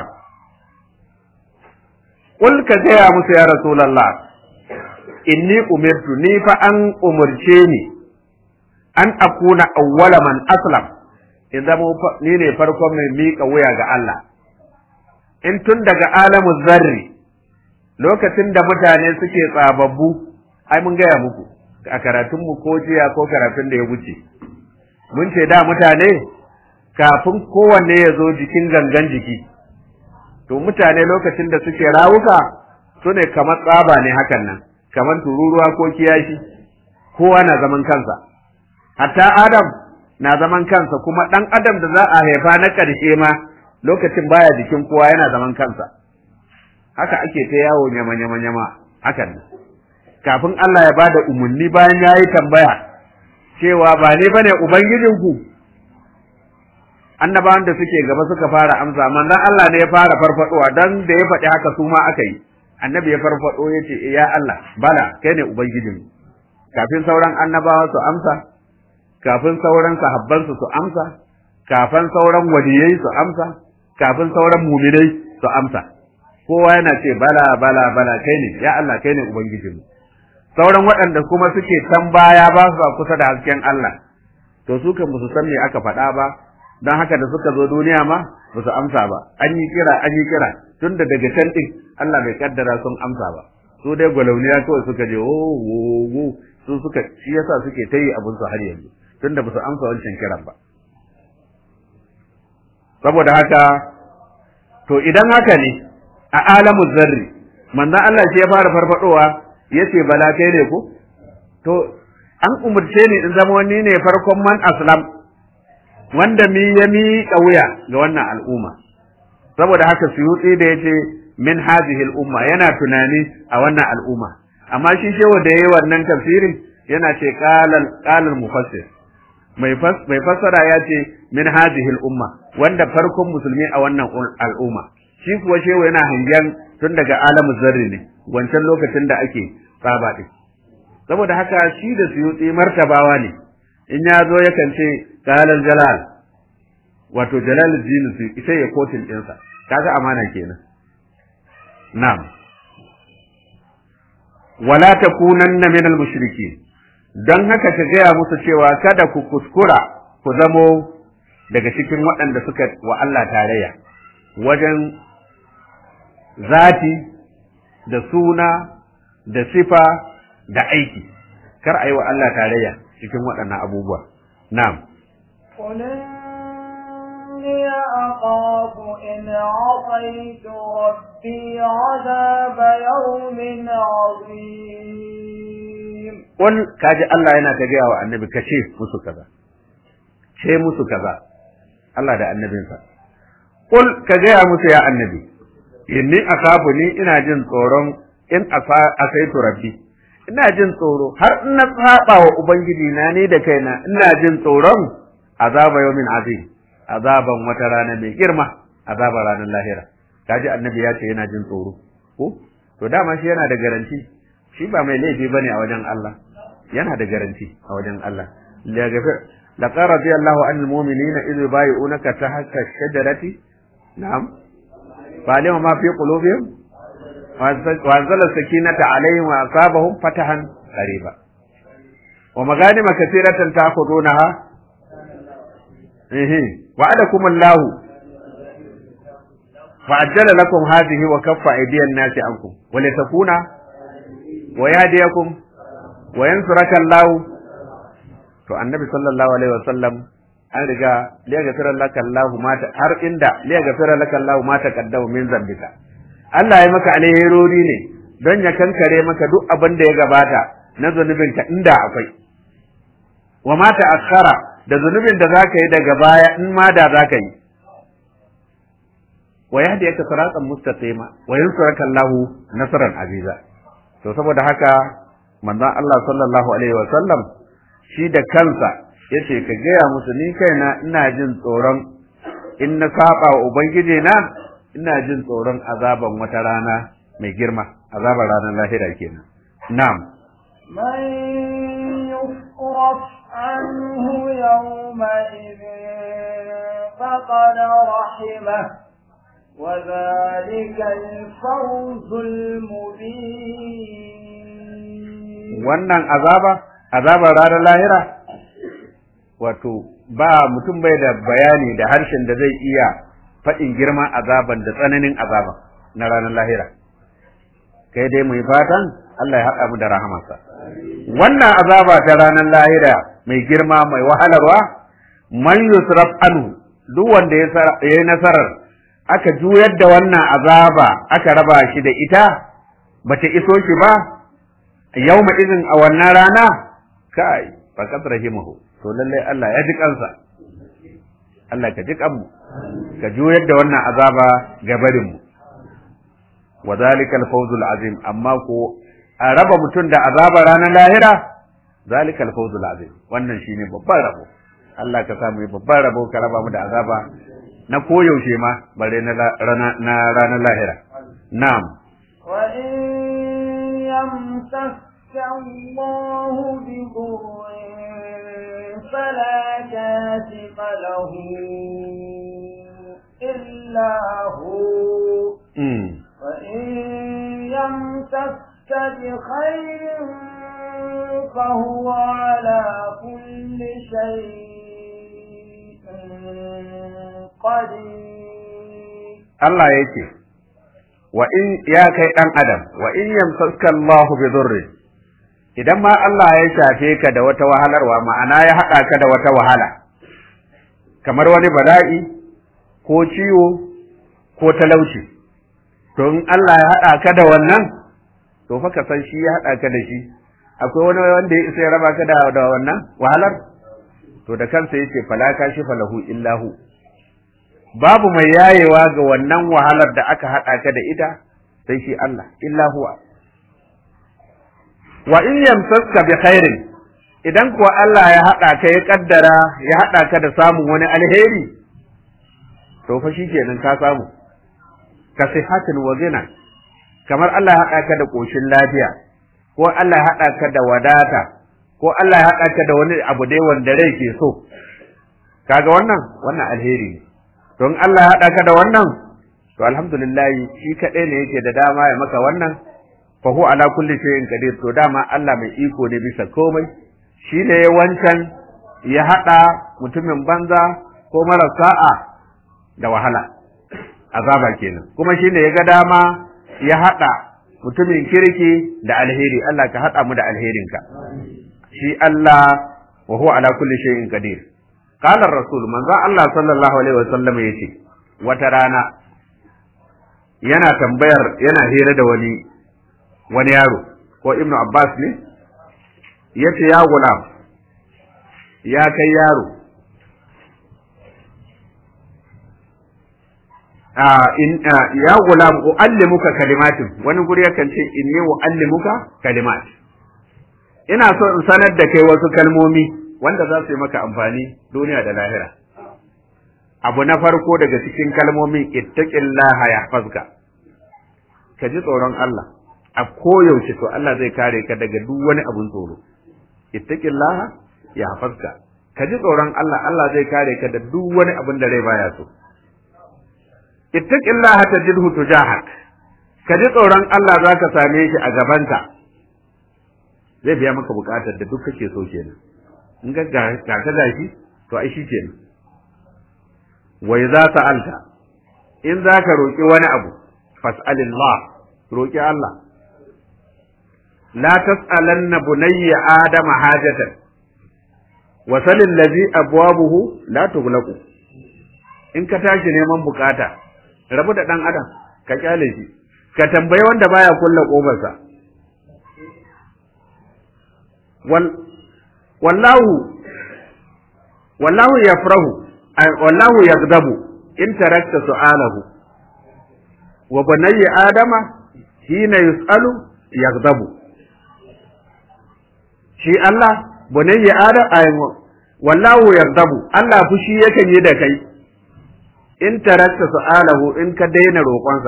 qul ka gaya musu ya rasulullah inni umirtu ni fa an umurce ni an akuna awwala man aslam in zama ni ne farkon mai miƙa wuya ga Allah in tun daga alamu zarri lokacin da mutane suke tsababbu ai mun gaya muku a karatunmu ko jiya ko karatun da ya wuce mun ce da mutane kafin kowanne ya zo jikin gangan jiki to mutane lokacin da suke rawuka su ne kamar tsaba ne hakan nan kamar tururuwa ko kiyashi kowa na zaman kansa hatta adam na zaman kansa kuma ɗan adam da za a haifa na ƙarshe ma lokacin baya jikin kowa yana zaman kansa haka ake ta yawo nyama nyama nyama hakan nan kafin Allah ya bada umarni bayan ya yi tambaya cewa ba ne bane ubangijinku annabawan da suke gaba suka fara amsa manzon Allah ne ya fara farfadowa dan da ya faɗi haka su ma aka yi annabi ya farfado ya ce ya Allah bala kai ne ubangijinmu kafin sauran annabawa su amsa kafin sauran sahabbansu su amsa kafin sauran waliyai su amsa kafin sauran muminai su amsa kowa yana ce bala bala bala kai ne ya Allah kai ne ubangijinmu sauran waɗanda kuma suke can baya ba su kusa da hasken Allah to su kan su san me aka faɗa ba don haka da suka zo duniya ma ba su amsa ba an yi kira an yi kira tunda daga can ɗin Allah bai kaddara sun amsa ba su dai gwalauniya kawai suka je wo wo wo su suka shi yasa suke ta yi abin su har yanzu tunda ba su amsa wancan kiran ba saboda haka to idan haka ne a alamu zarri manzon Allah shi ya fara farfadowa yace bala kai ne ko to an umurce ni in zama wani ne farkon man aslam wanda mi ya miƙa wuya ga wannan al'umma saboda haka suyutsi da yace min hadhihi al'umma yana tunani a wannan al'umma amma shi shewa da yayi wannan tafsirin yana ce qalal qalal mufassir mai mai fassara ya ce min hadhihi al'umma wanda farkon musulmi a wannan al'umma shi kuwa shewa yana hangen tun daga alamu zarri ne wancan lokacin da ake tsaba din saboda haka shi da suyutsi martabawa ne in ya zo yakan ce qalal jalal wato jalaluddin su ita ya kotin ɗinsa kaga amana kenan na'am wala takunanna min al-mushrikin dan haka ka gaya musu cewa kada ku kuskura ku zamo daga cikin waɗanda suka wa Allah tarayya wajen zati da suna da sifa da aiki kar a yi wa Allah tarayya cikin waɗannan abubuwa na'am إني أخاف إن عصيت ربي عذاب يوم عظيم qul kaji Allah yana ta gaya wa annabi ka ce musu kaza ce musu kaza Allah da annabinsa qul ka gaya musu ya annabi inni akafu ni ina jin tsoron in asaitu rabbi ina jin tsoro har in na saba wa ubangiji na ne da kaina ina jin tsoron azaba yawmin azim azaban wata rana mai girma azaban ranar lahira kaji annabi ya ce yana jin tsoro ko to dama shi yana da garanti shi ba mai laifi bane a wajen Allah yana da garanti a wajen Allah la gafir laqad radiyallahu anil mu'minina idh yubayyi'unaka tahta ash-shajarati na'am fa'alima ma fi qulubihim wa anzala sakinata alaihim wa asabahum fatahan qariba wa maganima katiratan ta'khudunaha eh wa'adakum Allahu فعجل لكم هذه وكف أيدي الناس عنكم ولتكون ويهديكم وينصرك الله to annabi sallallahu alaihi wasallam an riga liya gafira laka Allah ma ta har inda liya gafira laka Allah ma ta kaddama min zambika Allah ya maka alherori ne don ya kankare maka duk abin da ya gabata na zunubinka inda akwai wa ma ta akhara da zunubin da zaka yi daga baya in ma da zaka yi wa yahdiyaka siratan mustaqima wa yansuraka Allah nasran aziza to saboda haka manzon Allah sallallahu alaihi wasallam shi da kansa yace ka gaya musu ni kaina ina jin tsoron in na saba wa ubangiji na ina jin tsoron azaban wata rana mai girma azaban ranar lahira kenan na'am من يصرف عنه يومئذ فقد رحمه وذلك الفوز المبين wannan azaba azabar ranar lahira wato ba mutum bai da bayani da harshen da zai iya faɗin girman azaban da tsananin azaban na ranar lahira kai dai mu yi fatan Allah ya haɗa mu da rahamarsa wannan azaba ta ranar lahira mai girma mai wahalarwa man yusraf anhu duk wanda ya yi nasarar aka juyar da wannan azaba aka raba shi da ita bata iso shi ba yawma izin a wannan rana kai faqad rahimahu to lalle Allah ya ji kansa Allah ka ji kanmu ka juyar da wannan azaba ga barin mu wa zalika al-fawzul azim amma ko a raba mutum da azaba ranar lahira zalika al-fawzul azim wannan shine babban rabo Allah ka samu babban rabo ka raba mu da azaba na koyaushe ma bare na ranar lahira na'am wa in يمسك الله بضر فلا كاشف له إلا هو وإن يمسك بخير فهو على كل شيء قدير الله يكفي wa in ya kai ɗan adam wa in yamsaka Allah bi dhurri idan ma Allah ya shafe ka da wata wahalarwa ma'ana ya haɗa ka da wata wahala kamar wani bala'i ko ciwo ko talauci to in Allah ya haɗa ka da wannan to fa ka san shi ya haɗa ka da shi akwai wani wanda ya isa ya raba ka da da wannan wahalar to da kansa yace fala kashifa lahu illahu babu mai yayewa ga wannan wahalar da aka haɗa ka da ita sai shi Allah illa huwa wa in yamsaska bi khairin idan kuwa Allah ya haɗa ka ya kaddara ya haɗa ka da samun wani alheri to fa shikenan ka samu ka sihatin wa zina kamar Allah ya haɗa ka da ƙoshin lafiya ko Allah ya haɗa ka da wadata ko Allah ya haɗa ka da wani abu dai wanda rai ke so kaga wannan wannan alheri ne don Allah ya haɗa ka da wannan to alhamdulillah shi kaɗai ne yake da dama ya maka wannan fa huwa ala kulli shay'in qadir to dama Allah mai iko ne bisa komai shi ne wancan ya haɗa mutumin banza ko mara sa'a da wahala azaba kenan kuma shi ne ya ga dama ya haɗa mutumin kirki da alheri Allah ka haɗa mu da alherinka shi Allah wa huwa ala kulli shay'in qadir qala rasul manzo Allah sallallahu alaihi wasallam yace wata rana yana tambayar yana hira da wani wani yaro ko ibnu abbas ne yace ya gulam ya kai yaro a in ya gulam uallimuka kalimatin wani guri yakan ce inni uallimuka kalimat ina so in sanar da kai wasu kalmomi wanda za su yi maka amfani duniya da lahira abu na farko daga cikin kalmomin ittaqillaha yahfazka ka ji tsoron Allah a koyaushe to Allah zai kare ka daga duk wani abun tsoro ittaqillaha yahfazka ka ji tsoron Allah Allah zai kare ka da duk wani abun da rai baya so ittaqillaha tajidhu tujahak ka ji tsoron Allah zaka same shi a gabanka zai biya maka bukatar da duk kake so kenan in ga ga ka gashi to ai shi kenan wa idza sa'alta in zaka roki wani abu fas'alillah roki Allah la tas'alanna bunayya adama hajatan wa salil ladhi abwabuhu la tughlaqu in ka tashi neman bukata rabu da dan adam ka kyale shi ka tambayi wanda baya kulla kobarsa wal wallahu wallahu yafrahu wallahu yaghdabu in tarakta su'alahu wa bunayya adama hina yus'alu yaghdabu shi Allah bunayya adam ayyo wallahu yaghdabu Allah fushi yakan yi da kai in tarakta su'alahu in ka daina roƙonsa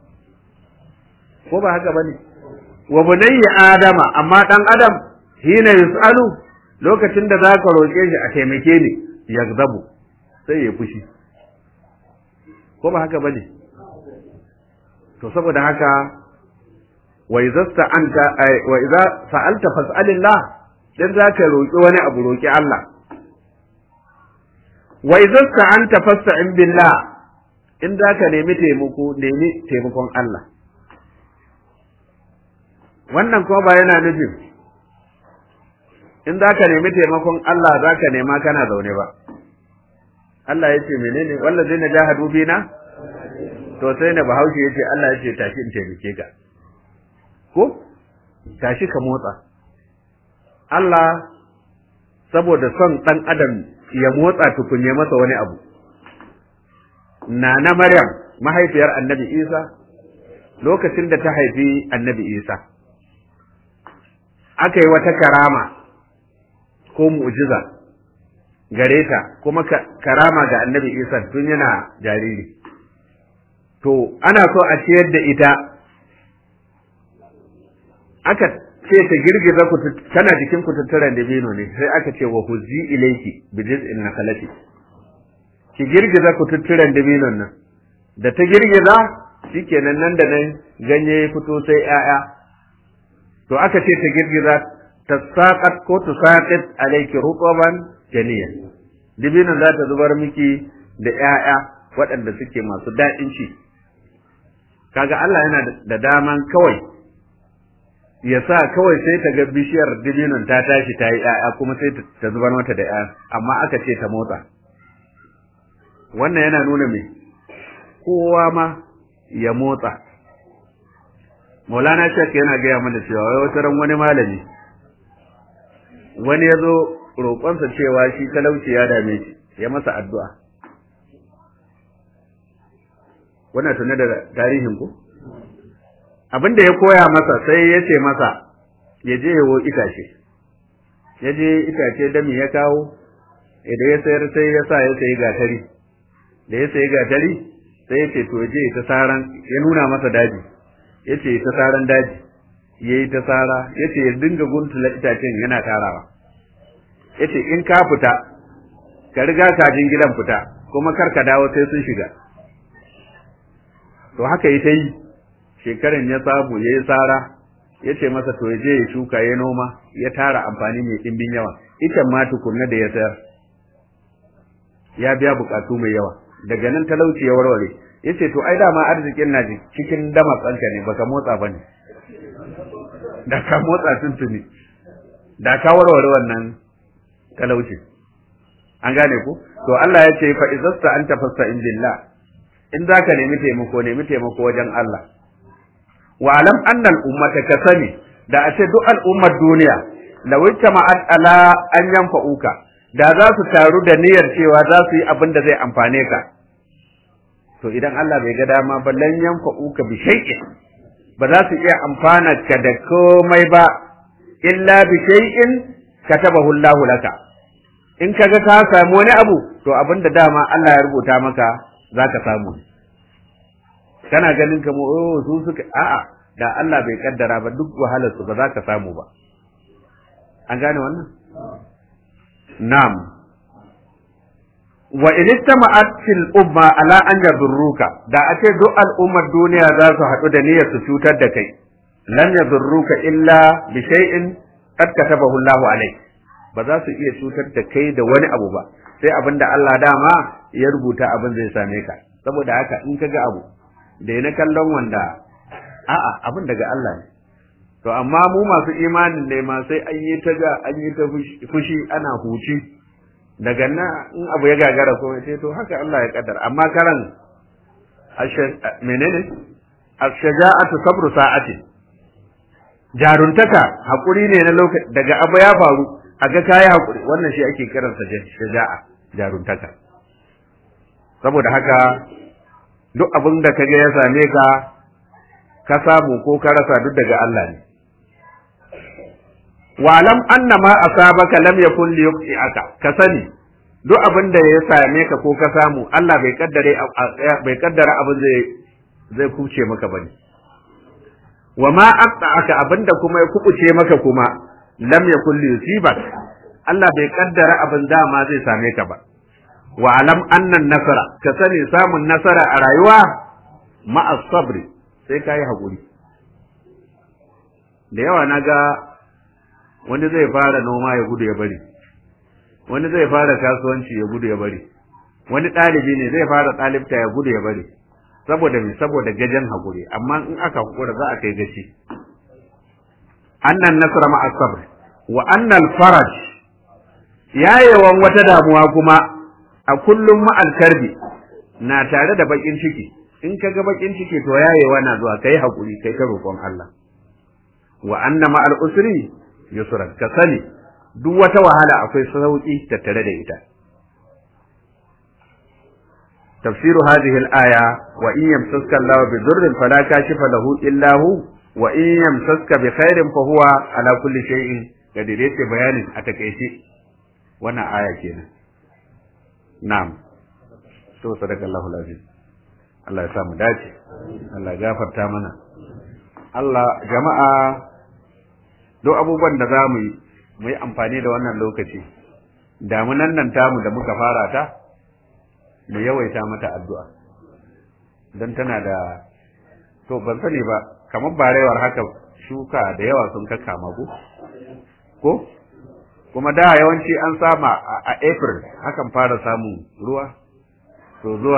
ko ba haka bane wa bunayya adama amma dan adam hina yus'alu lokacin da zaka roƙe shi a taimake ni yaghdabu sai ya fushi ko ba haka bane to saboda haka wa idza anta wa idza sa'alta fas'alillah dan zaka roki wani abu roki Allah wa idza anta fasta'in billah in zaka nemi taimako nemi taimakon Allah wannan kuma ba yana nufin in zaka nemi taimakon Allah zaka nema kana zaune ba Allah ya ce menene wallazina jahadu bina to sai na bahaushe ya ce Allah ya ce tashi in taimake ka ko tashi ka motsa Allah saboda son ɗan adam ya motsa tukunye masa wani abu Nana Maryam mahaifiyar annabi Isa lokacin da ta haifi annabi Isa aka yi wata karama ko mu'jiza gare ta kuma karama ga annabi Isa tun yana jariri to ana so a ciyar da ita aka ce ta girgiza ku tana jikin kututturen dabino ne sai aka ce wa huzi ilayki bi jiz'in nakalati ki girgiza kututturen dabinon nan da ta girgiza shikenan nan da nan ganye ya fito sai 'ya'ya. to aka ce ta girgiza ta saqat ko ta saqat alayki ruqaban janiyan dabinon za ta zubar miki da 'ya'ya waɗanda suke masu daɗin ci kaga Allah yana da daman kawai ya sa kawai sai ta ga bishiyar dibinon ta tashi ta yi ‘ya'ya kuma sai ta zubar mata da ‘ya'ya amma aka ce ta motsa wannan yana nuna me kowa ma ya motsa maulana shek yana gaya mana cewa wai wata ran wani malami wani ya zo roƙonsa cewa shi talauci ya dame shi ya masa addu'a wannan tuna da tarihin ku abin da ya koya masa sai ya ce masa ya je yawo itace ya je itace dami ya kawo idan ya sayar sai ya sa ya sayi gatari da ya sayi gatari sai ya ce to je ta saran ya nuna masa daji ya ce ta saran daji ya yi ta sara ya ce ya dinga guntula itacen yana tarawa ya ce in ka fita ka riga kajin gidan fita kuma kar ka dawo sai sun shiga to haka yi ta yi shekaran ya samu ya yi tsara ya ce masa to ya je ya shuka ya noma ya tara amfani mai ɗimbin yawa ita ma tukunna da ya sayar ya biya bukatu mai yawa daga nan talauci ya warware ya ce to ai dama arzikin na cikin dama tsanka ne baka motsa ba ne da ka motsa tuntuni da ka warware wannan talauci an gane ku to Allah ya ce fa izasta anta fasta in billah in zaka nemi taimako nemi taimako wajen Allah wa alam anna al ummata kasani da a ce duk al'ummar duniya lawita ma'ad ala an yanfa'uka da za su taru da niyyar cewa za su yi abin da zai amfane ka to idan Allah bai ga dama ba lan yanfa'uka bi shay'in ba za su iya amfana ka da komai ba illa bi shay'in katabahu Allah laka in kaga ka samu wani abu to abin da dama Allah ya rubuta maka za ka samu kana ganin ka mu oh su suka a'a da Allah bai kaddara ba duk wahalar su ba za ka samu ba an gane wannan na'am wa in istama'at fil umma ala an yadurruka da a ce duk al'ummar duniya za su haɗu da niyyar su cutar da kai lam yadurruka illa bi shay'in qad katabahu Allahu alayk ba za su iya cutar da kai da wani abu ba sai abin da Allah dama ya rubuta abin zai same ka saboda haka in ka ga abu da na kallon wanda a'a abin daga Allah ne to amma mu masu imanin ne ma sai an yi ta ga an yi ta fushi ana huci daga nan in abu ya gagara kuma sai to haka Allah ya kaddara amma karan menene ashja'atu sabru sa'ati jaruntaka hakuri ne na lokaci daga abu ya faru a ga kayi hakuri wannan shi ake kiransa shaja'a jaruntaka saboda haka duk abin da kaga ya same ka ka samu ko ka rasa duk daga Allah ne walam anna ma asabaka lam yakun li yuqti'aka ka sani duk abin da ya same ka ko ka samu Allah bai kaddare bai kaddara abin zai zai kuce maka bane wa ma aqta'aka abinda kuma ya kubuce maka kuma lam yakun li yusibak Allah bai kaddara abin dama zai same ka ba wa alam annan nasara ka sani samun nasara a rayuwa ma'a sabri sai ka yi haƙuri da yawa na ga wani zai fara noma ya gudu ya bari wani zai fara kasuwanci ya gudu ya bari wani ɗalibi ne zai fara ɗalibta ya gudu ya bari saboda me saboda gajen haƙuri amma in aka haƙura za a kai gaci annan nasara ma'a sabri wa annal faraj yayewan wata damuwa kuma a kullum ma'al karbi na tare da bakin ciki in ka ga bakin ciki to yayewa na zuwa kai hakuri kai ta roƙon Allah wa anna ma'al usri yusra ka sani duk wata wahala akwai sauki tattare da ita تفسير هذه الآية وإن يمسسك الله بضر فلا كاشف له إلا هو وإن يمسسك بخير فهو على كل شيء قدر بيان أتكيشي وانا آية كينا Na'am, to sadaka Allahu lazim. Allah ya sa mu dace, Allah ya gafarta mana. Allah jama'a duk abubuwan da za mu yi, mu yi amfani da wannan lokaci, damunan nan tamu da muka fara ta, mu yawaita mata addu'a. Don tana da, to ban sani ba, kamar barewar haka shuka da yawa sun kakkama ko? Ko? kuma da yawanci an sama a april hakan fara samun ruwa to zuwa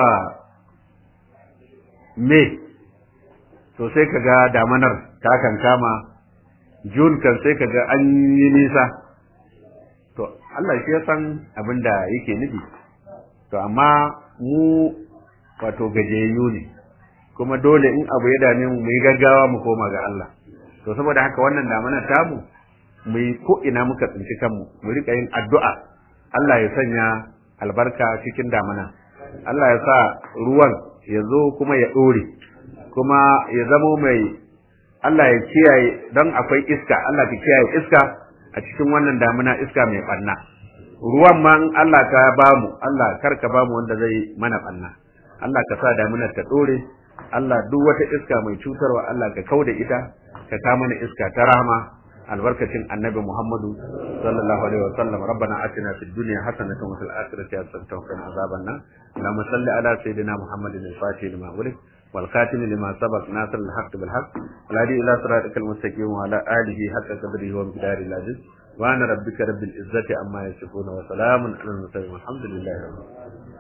may to sai kaga damanar ta kan kama june kan sai kaga an yi nisa to Allah shi ya san abin da yake nufi to amma mu wato gajiyayyu ne kuma dole in abu ya dame mu mu yi gaggawa mu koma ga Allah to saboda haka wannan damanar tamu mu yi ko ina muka tsinci kanmu mu rika yin addu'a Allah ya sanya albarka cikin damana Allah ya sa ruwan ya zo kuma ya ɗore kuma ya zamo mai Allah ya kiyaye don akwai iska Allah ka kiyaye iska a cikin wannan damuna iska mai ɓanna ruwan ma in Allah ka bamu Allah kar ka bamu wanda zai mana ɓanna Allah ka sa damunar ta ɗore Allah duk wata iska mai cutarwa Allah ka kauda ita ka ka mana iska ta rahama albarkacin annabi Muhammadu sallallahu alaihi wa sallam rabbana atina fid dunya hasanatan wa fil akhirati hasanatan wa qina azaban nar اللهم صل على سيدنا محمد الفاتح لما ولد والخاتم لما سبق ناصر الحق بالحق والهادي الى صراطك المستقيم وعلى اله حق قدره ومقداره العزيز وانا ربك رب العزه عما يصفون وسلام على المرسلين والحمد لله رب العالمين